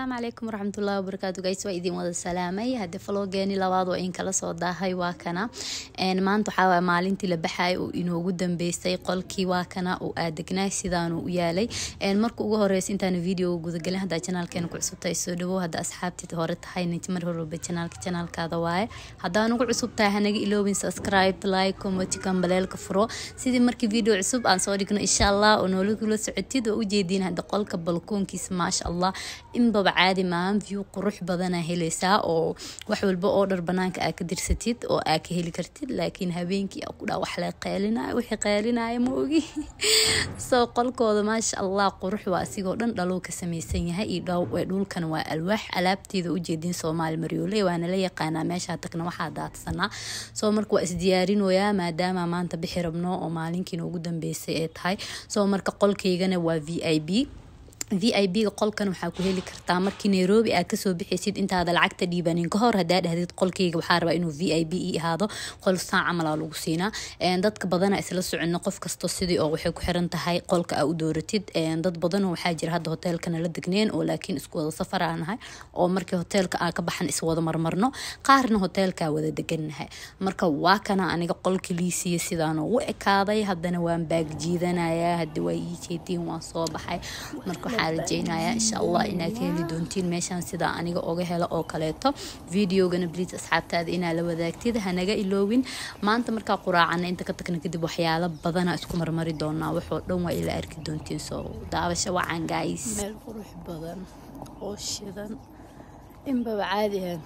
asalaamu calaykum waraxmatullahi wabarakaatu guys waa idin wada salaamay hadde faloogeeni labaad oo in kala soo daahay waa kana maanta waxaa waay maalintii la baxay uu inoogu dambeystay qolkii waa kana uu aadegnaay sidaanu u yaalay marka ugu horeysa intaan video gudagelin haddaa janaalkeena ku cusubtahay soo dhawow hadda asxaabtii hore tahay ninti mar horeba janaalka janaalkaada waaye haddaa nugu cusub tahay hanaga iloobin subscribe like comment kambaleelka furo sidii markii video cusub aan soo dhigno insha allah oo noola kula socotid oo ujeediin hadda qolka balkoonkiisa maasha allah inbaba caadi maahan view qurux badanaa helaysaa oo wax walba oo dhar banaanka aa ka dirsatid oo aa ka heli kartid laakiin habeenkii aa ku dhaa wax la qeelinayo wixii qeelinaya ma ogi soo qolkooda maasha allah qurux waa asigoo dhan dhaluu ka samaysan yahay iyo dhulkan waa alwaax alaabteeda ujeedin soomaali maryoole waana la yaqaanaa meeshaa tagna waxaa daadsanaa soo marka waa isdiyaarinoyaa maadaama maanta bixi rabno oo maalinkiina ugu dambeysay ee tahay soo marka qolkaygana waa v i b v i b ga qolkan waxaa ku heli kartaa markii nairobi aad kasoo bixaysid intaada lacagta dhiibanin kahor hadaa dhahdid qolkeyga waxaa rabaa inuu v i b i ahaado qol saan camalaa lagu siinaa dadka badana isla socono qof kasto sidii oo waxay ku xiran tahay qolka aa u dooratid dad badan waxaa jira hadda hoteelkana la degneen oo laakiin isku wada safar aa nahay oo markii hoteelka aa ka baxan iswada marmarno qaarna hoteelkaa wada degannahay marka waa kana aniga qolka liisiya sidaanoo u ekaaday haddana waan baag jiidanayaa hadda waa ii jeediin waan soo baxay marka waxaan rajeynayaa insha allah inaad ka heli doontiin meeshaan sidaa aniga oga helo oo kaleeto videogana bliis asxaabtaada inaa la wadaagtid hanaga iloowin maanta markaa quraacana inta ka tagna kadib waxyaalo badana isku marmari doonaa waxoo dhan waa ila arki doontiin soo daawasho wacan guys meel qurux badan oo shidan inbaba caadi ahan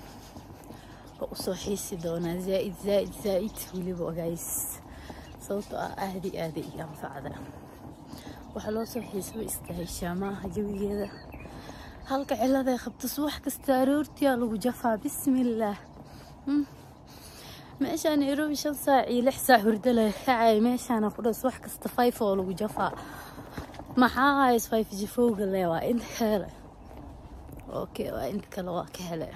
oo usoo xiisi doonaa zaaid zaaid zaaid weliba guys sababtoo ah aadi aada iyo anfacda waxaa loo soo xiisaba iska heshaa maaha jawigeeda halka ciladay qabto subax kasta aroortiyaa lagu jafaa bismillaah meeshaan nairobi shan saac iyo lix saac hurdo la kacay meeshaana ku dhan subax kasta five oo lagu jafaa maxaa hays five jifowga le waa inta ka hele okay waa inta kale waa ka hele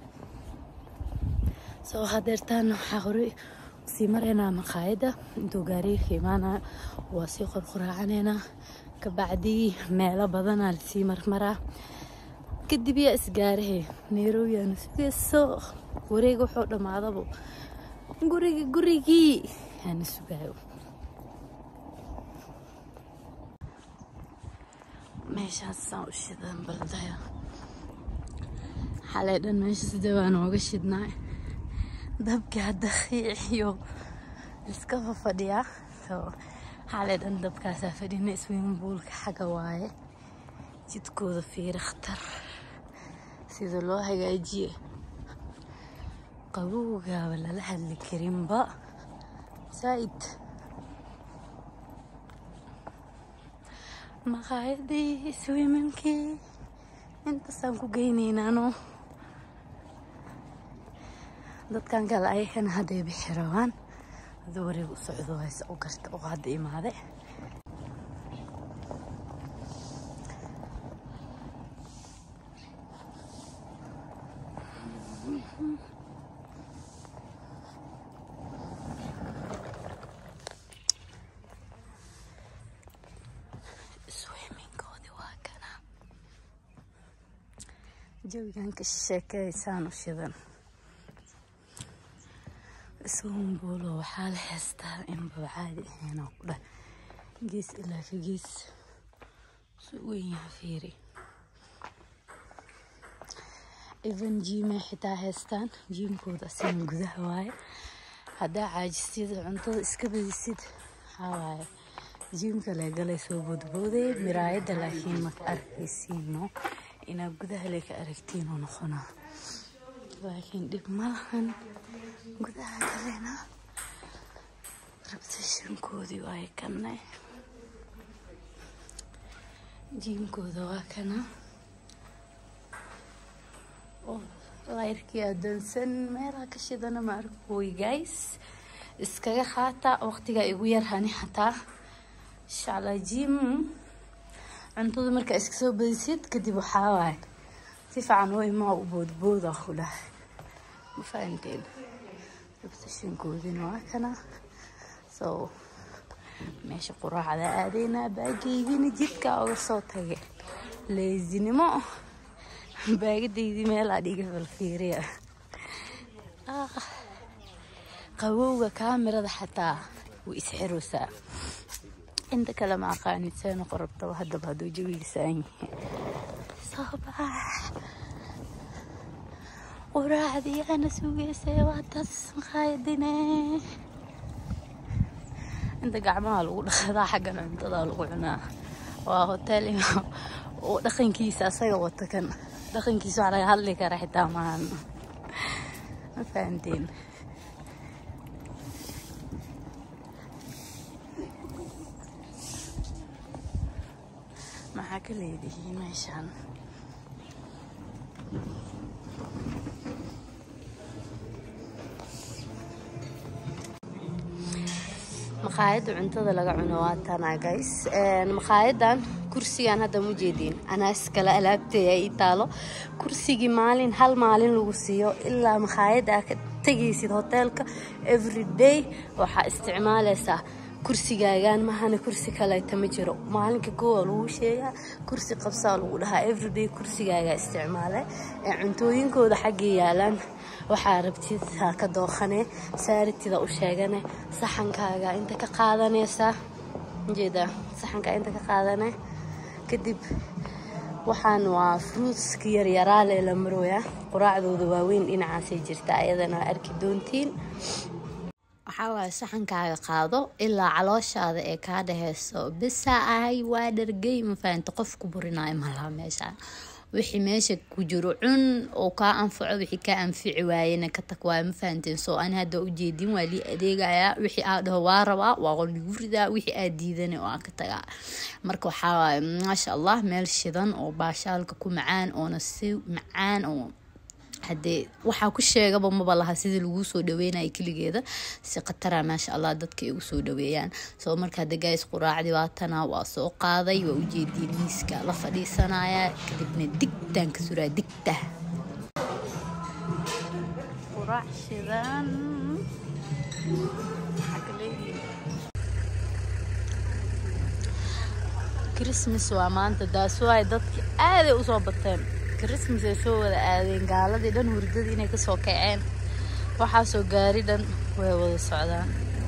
soo hadeertaana waxaa hore sii maraynaa maqaayadda intuu gaariga ka imaanaya waa sii qorqoraacaneynaa kabacdii meelo badanaa lasii marmaraa kadib yaa isgaarahe nairobi aanu sugayso wareega wuxuu dhammaadaba gurigi gurigii aana sugaayo meeshaasaan u shidan baldaya xalay dhan meesha sida baa nooga shidnaa dabkii hadda qiiciyo iska fafadhiyaa soo xalay dhan dabkaasaa fadhina iswiinbuulka xagga waaye jidkooda fiiri khatar sida loo hagaajiye qabowgaaba lala hadli karinba zaa'id maqaayadii swiiminkii intaasaan ku geynaynaano dadkan kale ayakana hadday bixi rabaan hada wareeg u socdo hayse u garta oo hadda imaade swiminkoodi waa kana jawigan ka sheekeysaan u shidan iswambuulo waxaa la heystaa inbaba caadi ahaynoo ku dhah gees ilaa ka gees su weyn yaha fiiri even jiimay xitaa haystaan jiimkooda asigan gudaha waaye haddaa caajisid cuntada iska badisid waxaa waaye jiimka lee galay soo boodbooday miraayadda laakiin maka arkaysiino inaad gudaha lee ka aragtiinoo noqonaa laakiin dhib malahan gudaha kalena rabtashankoodii waay kanay jiimkooda waa kana layrkii adoonsan meelaha ka shidana ma arkooy guys iskaga qaata waqtigaa igu yar hani hataa inshaalla jiim cuntada markaa iska soo badisid kadib waxaa waaye si fiican oo imaa u boodbooda ku dhahay ma fahanteen rabtashankoodina waa kana soo meesha quraacda aadeynaa baageygina jidka oga soo tage leesinimo baagadaydii meelaa dhiga falfiiriya qabowga kaamirada xataa way isxiraysaa inta kale ma aqaanid see noqon rabtaba haddaba hadduu jawigisaan yahay soo bax quraacdii ana sugeysay waa taas maqaayadine inta gacmaha lagu dhaqadaa xaggan cuntada lagu cunaa waa hotel oo dhaqankiisa asaga wata kan dhaqankiisa wax laga hadli kara xitaa maahan ma fahanteen maxaa ka leedihiin meeshaan maqaayadda cuntada laga cuno waa tana guys maqaayadan kursigan hadda ma jeediin anaas kale alaabteeda ii taalo kursigii maalin hal maalin lagu siiyo ilaa maqaayadda ka tegaysid hoteelka everyday waxaa isticmaalaysaa kursigaagaan mahana kursi kaleeta ma jiro maalinka koowa lagu sheegaa kursi qabsaa lagu dhahaa everyday kursigaagaa isticmaale cuntooyinkooda xaggay yaalaan waxaa rabtid haa ka dooqane saaritida u sheegane saxankaaga inta ka qaadanaysaa ujeeda saxankaa inta ka qaadane kadib waxaan waa fruitska yaryaraale la marooya quraacdooda waaweyn dhinacaasay jirta ayadana waa arki doontiin waxaa waaye saxankaaga qaado ilaa calooshaada ee kaa dheheyso bisa ahay waa dhargey ma fahamta qof ku burinayo malaha meeshaan wixii meesha ku jiro cun oo kaa anfaco wixii kaa anfici waayena ka tag waayo ma fahanteen soo ani hadda ujeedin waa lii adeegayaa wixii aa dhaho waa rabaa waa ligu ridaa wixii aa diidana oo aan ka tagaa marka waxaa waaye maasha allah meel shidan oo baashaalka ku macaan oona si macaan oo haddee waxaa ku sheegaba maba laha sidii laguu soo dhaweynaya keligeeda si khatara maasha allah dadka ay ugu soo dhaweeyaan soo marka hadda gays quraacdii waatana waa soo qaaday waa ujeediin miiska la fadhiisanaya kadibna digtaan ka suraa digta quraac shidan christmas waa maanta daaswaay dadki aaday usoo bateen christmas ay soo wada aadeen gaaladii dhan hurdadii inay kasoo kaceen waxaasoo gaari dhan way wada socdaan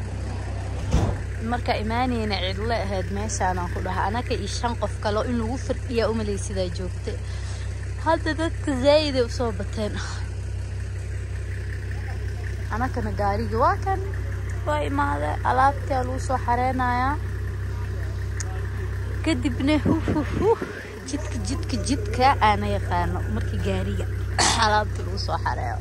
marka imaaneyna cidlo ahayd meeshaanaan ku dhaha anaka iyo shan qof kaleo in lagu firdhiyaa umalay sidaa joogta hadda dadka zaa'iday usoo bateen anakana gaarigii waa kan waa imaade alaabtaa lagu soo xareynayaa kadibna huhuhu jidka jidka jidka aana yaqaano markii gaariga alaabta lagu soo xareeyo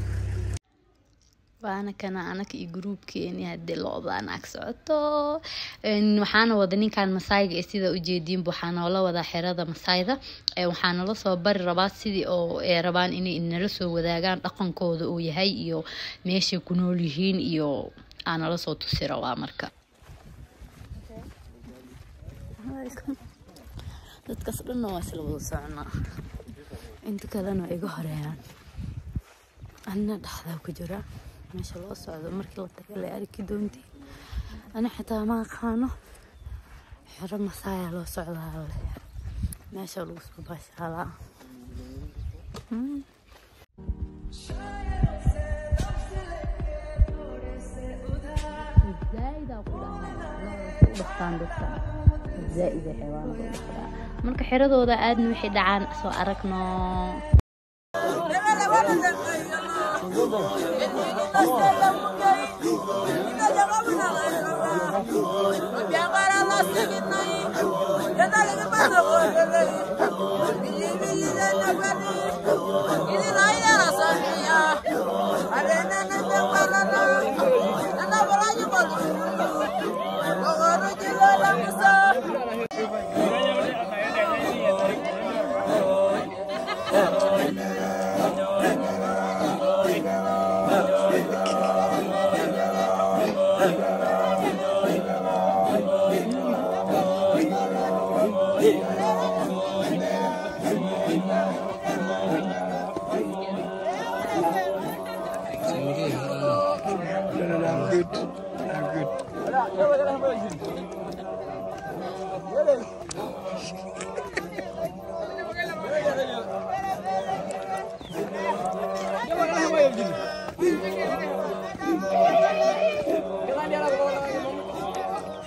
waana kana anaka iyo gruubkeeni haddii lo-daan ag socoto waxaana wada ninkan masaayga ee sida ujeediinba waxaa noola wadaa xerada masaayda waxaa nala soo bari rabaa sidii oo ay rabaan inay nala soo wadaagaan dhaqankooda uu yahay iyo meeshay ku nool yihiin iyo aa nala soo tusi rabaa marka dadkaas dhanna waa isla wada soconaa inta kalena waa iga horeeyaan anna dhexdaa ku jira meesha loo socdo markii la taga la arki doontiin ani xitaa ma aqaano xero masaaya loo socdaa le meesha lagu soo baashaalaa zaaida xewaanada dhaqdaa marka xeradooda aadna wixii dhacaan soo aragno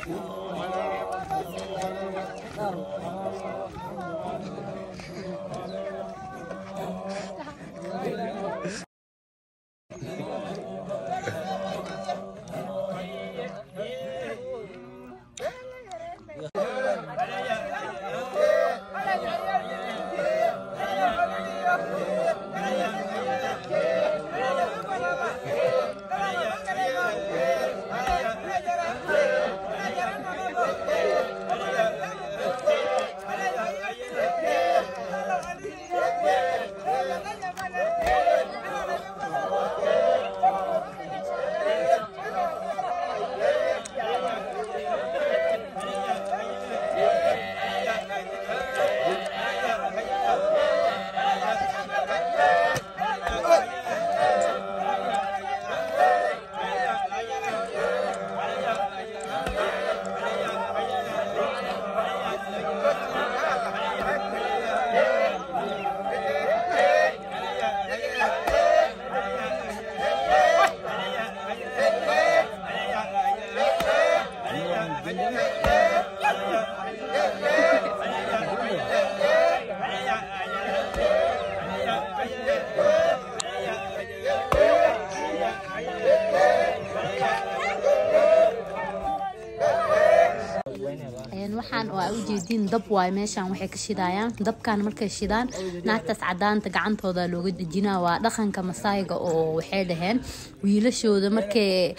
waxaan oo aa ujeediin dab waay meeshaan waxay ka shidayaan dabkan markay shidaan naagtaas cadaanta gacantooda looga dejinaa waa dhaqanka masaayga oo waxay dhaheen wiilashooda markay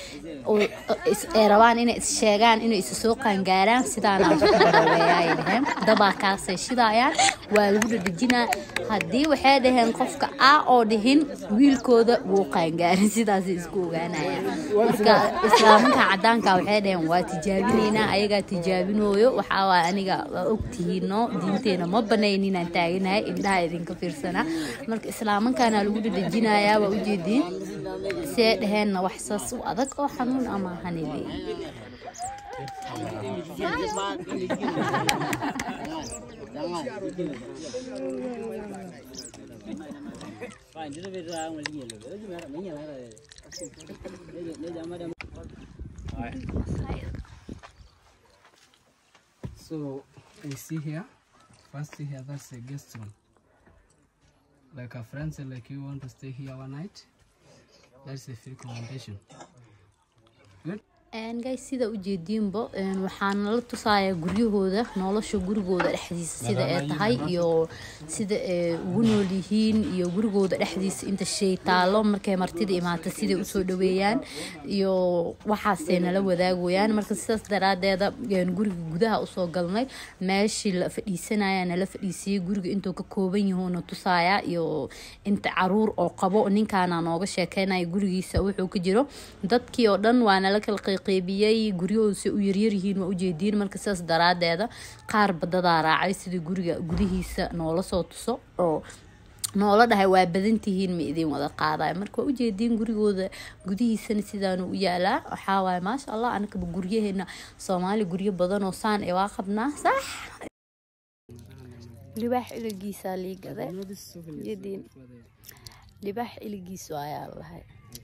ay rabaan inay is sheegaan inay isa soo qaangaaraan sidaana ay dhaheen dabaa kaasay shidayaan waa lagu dhadhejinaa haddii waxay dhaheen qofka a oo dhihin wiilkooda wuu qaangaarin sidaasay isku ogaanayaan marka islaamanka cadaanka waxay dhaheen waa tijaabinaynaa ayagaa tijaabinooyo waxaa waay aniga waa ogtihiino diinteena ma banayn inaan taaganahay indhaha idinka fiirsanaa marka islaamankaana lagu dhadhejinayaa waa ujeediin see dhaheenna wax saas u adag oo xanuun ama hanile So I see here, first here that's a guest room. Like a friend said, like you want to stay here one night, that's a free accommodation. Good. guys sida ujeediinbo waxaan la tusayaa guryahooda nolosha gurigooda dhexdiisa sida ay tahay iyo sida ay ugu nool yihiin iyo gurigooda dhexdiisa inta shay taalo markay martida imaata siday usoo dhaweeyaan iyo waxaasay nala wadaagayaan marka sidaas daraadeeda guriga gudaha usoo galnay meeshii la fadhiisanaya nala fadhiisiyey guriga intuu ka kooban yahuuna tusaaya iyo inta caruur oo qabo ninkaana nooga sheekeynaya gurigiisa wuxuu ka jiro dadkii oo dhan waa nala kala qeybiyey guryahooda u yaryaryihiin waa ujeediin marka sidaas daraadeeda qaar badadaa raacay sidii guriga gudihiisa noola soo tuso oo noola dhahay waa badantihiin ma idin wada qaadayo marka waa ujeediin gurigooda gudihiisana sidaanu u yaalaa waxaawaay maasha allah anakaba guryaheena soomaali guryo badanoo saan ee waa qabnaa sax libaax iligiisaa liigada jediin libaax iligiisu ayaa lahay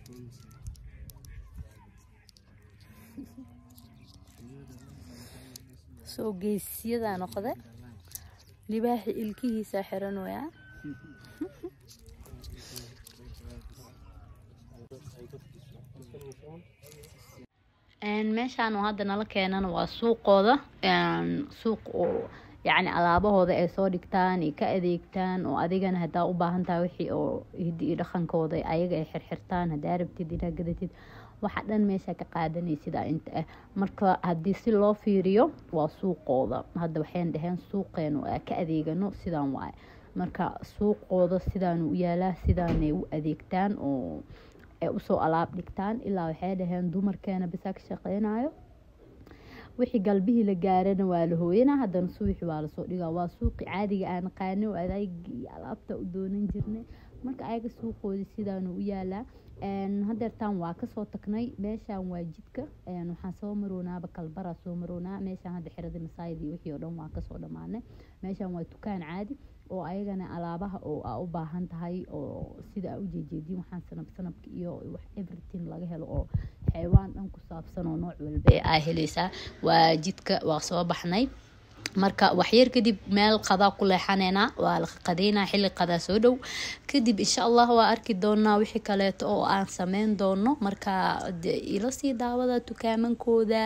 soo geesiyadaa noqde libaaxi ilkihiisa xiranooyaa meeshaan oo hadda nala keenana waa suuqooda suuq oo yacni alaabahooda ay soo dhigtaan ay ka adeegtaan oo adigana haddaa u baahan tahay wixii oo hiddi iyo dhaqankooda ayaga ay xirxirtaan haddaa rabtid inaa gadatid waxa dhan meesha ka qaadanaysidaa inta ah marka haddii si loo fiiriyo waa suuqooda hadda waxayn dhaheen suuqeenu aa ka adeegano sidaan waaye marka suuqooda sidaanu u yaalaa sidaanay u adeegtaan oo ay usoo alaab dhigtaan ilaa waxay dhaheen dumarkeena bisaa ka shaqeynayo wixii galbihii la gaarana waa la hooyanaa haddana suwixi waa lasoo dhigaa waa suuqi caadiga aan qaano adaygii alaabta u doonan jirnay marka ayaga suuqoodii sidaanu u yaalaa hadeertaan waa kasoo tagnay meeshaan waa jidka waxaan soo maroonaaba kalbara soo maroonaa meeshaan hadda xirada masaayid iyo wixii oo dhan waa kasoo dhammaanay meeshaan waa dukaan caadi oo ayagana alaabaha oo aa u baahan tahay oo sida aa ujeejeedin waxaan sanab sanabka iyo wax everything laga helo oo xeewaan dhan ku saabsan oo nooc walba aa helaysaa waa jidka waa soo baxnay marka waxyar kadib meel qadaa ku leexaneyna waa la qadeynaa xilli qadaa soo dhow kadib insha allah waa arki doonaa wixii kaleeto oo aan sameyn doono marka ila sii daawada dukaamankooda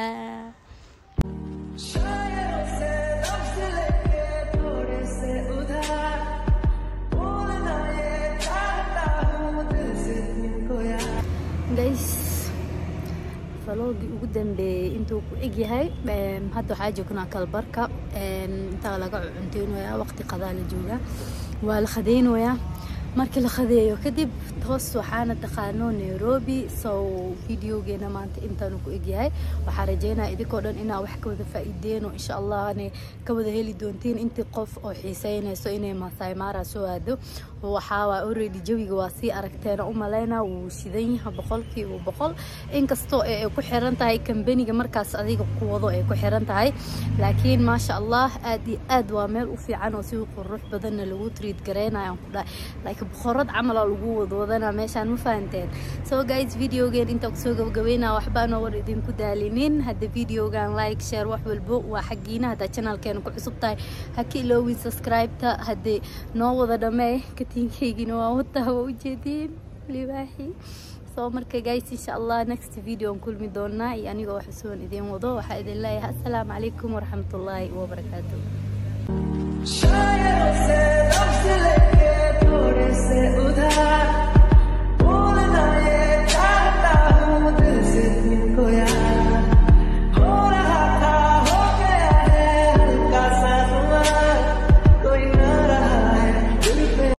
guys falogii ugu dambeeyey intuu ku egyahay hadda waxaa joognaa kalbarka intaa laga cunteynayaa waqti qadaa la joogaa waa la khadeynayaa markii la khadeeyo kadib toos waxaana taqaano nairobi so videogeena maanta intaanu ku egyahay waxaa rajeynaya idinkoo dhan inaa wax ka wada faa-iideen oo insha allah ana ka wada heli doontiin intii qof oo xiiseynayso inay maasai mara soo aado waxaawaa already jawiga waa sii aragteen u maleyna wuu shidan yahay boqolkiiba boqol inkastoo ay ku xiran tahay kambaniga markaas adiga ku wado ay ku xiran tahay laakiin maasha allah aad iyo aad waa meel u fiican oo si qurux badanna lagu triid gareynayo ku dhahay laakiin boqorad camala lagu wadwadana meeshaan ma fahanteen so guys videogeen inta kusoo gabagabeynaa waxbaanoo war idinku daalinin hadda videogan like share wax walbo waa xaggiina haddaa channelkeena ku cusub tahay ha ka iloowin subscribe-ta haddii noo wada dhamee katiinkaygina waa wataa waa ujeediin libaaxi soo marka guys insha allah next video aan kulmi doonaa iyo anigoo wax usugan idiin wado waxaa idin leeyahay assalaamu calaykum waraxmatullaahi wabarakaatu